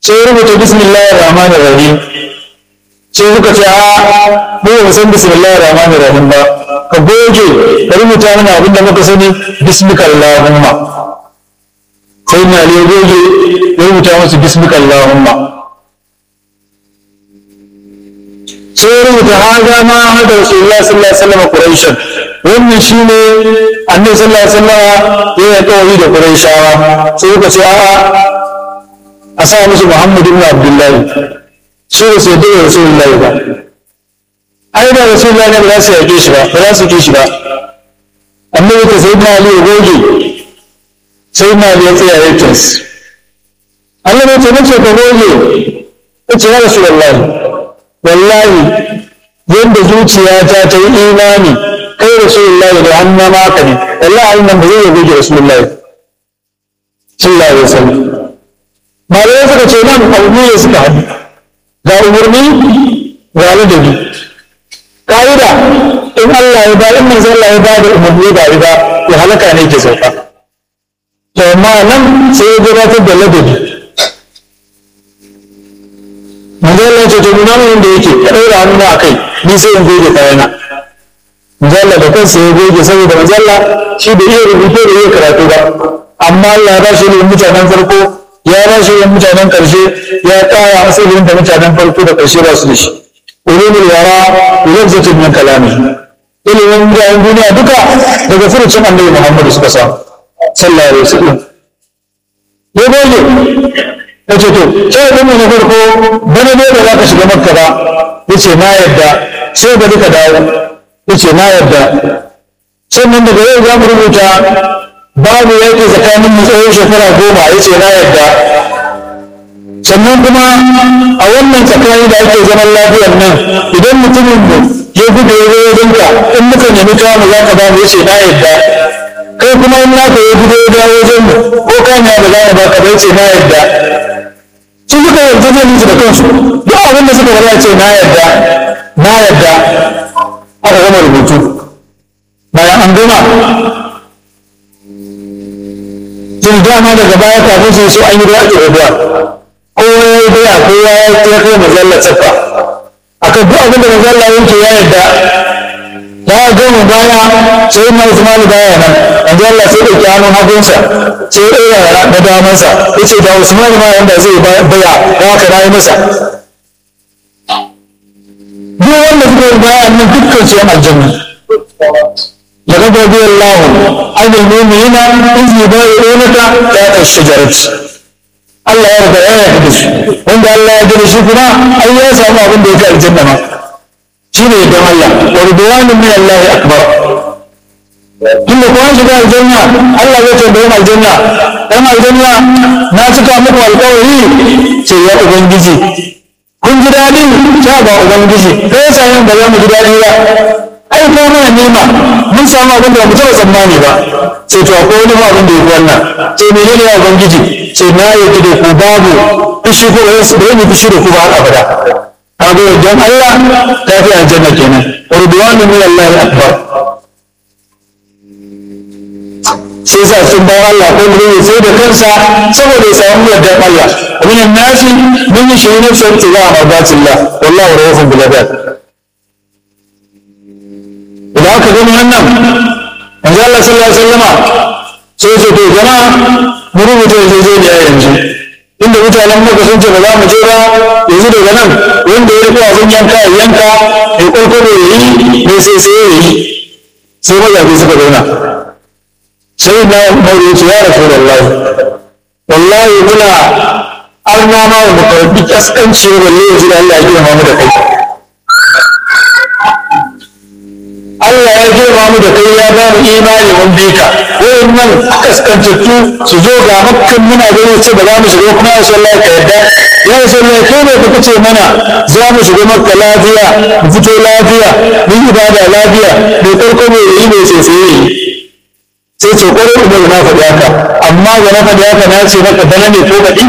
sai ya rubuta bismillahir rahmanir rahim sai suka ce a mu ba san bismillahir rahmanir rahim ba ka goge ka rubuta mana abin da muka sani bismikallahumma sai na ya goge ya rubuta musu bismikallahumma sai ya rubuta haza ma hada rasulullah sallallahu alaihi wasallam quraishan wannan shine annabi sallallahu alaihi wasallam ya yi kawai da quraishawa sai suka ce a a sa musu muhammad ibn abdullahi su da sai da rasulullahi ba ai da rasulullahi ne ba za su yake shi ba ba za su ke shi ba annabi ta sai na ali ya goge sai na ali ya tsaya ya kins Allah ne ce nace ka goge ya ce ya rasulullahi wallahi yadda zuciyata ta yi imani kai rasulullahi da hannun maka ne wallahi nan ba zai goge rasulullahi sallallahu alaihi wasallam malamai suka ce nan abu ne suka haɗu ga umarni ga ladabi ka'ida in Allah ya ba in manzo Allah ya ba da umarni ga riba ya halaka ne ke sauka to amma nan sai ya gabatar da ladabi manzo Allah ya ce to nuna mun da yake ya daura hannu a kai ni sai in goge kayana manzo Allah da kansa ya goge saboda manzo Allah shi da iya rubutu da iya karatu ba amma Allah ya ba shi ilimin mutanen farko ya ba shi ilimin mutanen karshe ya kara masa ilimin da mutanen farko da karshe ba su da shi ulumul yara lafzatun min kalami ilimin mutanen duniya duka daga furucin annabi Muhammad suka samu sallallahu alaihi wasallam ya goge ya ce to sai ɗin na farko bana ne da za ka shiga makka ba ya ce na yadda sai bari ka dawo ya ce na yadda sannan daga yau za mu rubuta babu yaƙi tsakanin mu tsawon shekara goma ya ce na yadda sannan kuma a wannan tsakani da ake zaman lafiyar nan idan mutumin mu ya gudu ya zo wajen ka in muka nemi kawo mu za ka ba mu ya ce na yadda kai kuma in naka ya gudu ya dawo wajen mu ko kan ya ba za mu ba ka ba ya ce na yadda sun suka yarda zai musu da kansu duk abin da suka bari ce na yarda na yarda aka gama rubutu bayan an gama tun dama daga baya kafin su so an yi ruwa ke rubuwa kowa ya yi doya kowa ya yi ya kai mazalla tsafa aka duk abin da mazalla yanke ya yarda ya gama baya sai na Usman baya nan manzo Allah sai dauki hannun hagunsa sai ya ɗora na damansa yace da Usman ma yanda zai baya ya haka nayi masa duk wanda suka yi baya nan dukkan su yan aljanna لقد رضي الله عن المؤمنين إذ يبايعونك تحت الشجرة Allah ya riga ya yarda da su wanda Allah ya yarda da shi kuma ai ya samu abin da yake aljanna ma shine don Allah wa ridwanun min Allah akbar tunda kuma shiga aljanna Allah zai tambaye mu aljanna dan aljanna na cika muku alƙawari ce ya ubangiji kun ji daɗi ta ba ubangiji kai yasa yin ba za mu ji daɗi ba ai ko mana nema mun samu abin da mu taɓa tsammani ba sai to akwai wani ma abin da ya wannan sai menene ya ubangiji sai na yi da ku babu fushi ko ba su da yi fushi da ku ba har abada kaga wajen Allah ta fi aljanna kenan ridwanu min Allah akbar sai sa sun bayan Allah ko ne sai da kansa saboda ya samu yardar Allah min nasi min shi ne sai ta ga mardatillah wallahu rahufun bil ibad idan aka gani wannan manzo Allah sallallahu alaihi wasallama sai ce to jama'a mu rubuta yarjejeniya yanzu inda mutanen muka sun ce ba za mu je ba yanzu daga nan wanda ya riko abin yanka ya yanka ya ƙwarƙwaro ya yi ne sai sai ya yi sai mazafi suka zauna sai na mauri ce ya rasu wallahi wallahi muna arna ma wa makarfi kaskanci balle yanzu da Allah ya girma mu da kai Allah ya girma mu da kai ya ba mu imani mun bi ka wayannan kaskantattu su zo ga makkan muna gani ce ba za mu shiga kuma ya sallah ka yadda ya sallah kai ne ka kace mana za mu shiga makka lafiya mu fito lafiya mu ibada lafiya mai karko mai yi mai sai sai sai ce kwarai umar na faɗi haka amma ga na faɗi haka na ce maka bana ne ko baɗi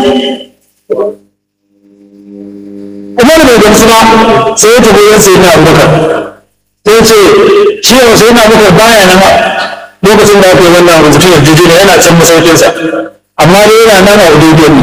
umar bai gamsu ba sai ya tafi yan sai na abubakar sai ce shi yau sai na abubakar baya nan lokacin da aka yi wannan rubutun yarjejeniya yana can masaukinsa amma dai yana nan a ududiyar ne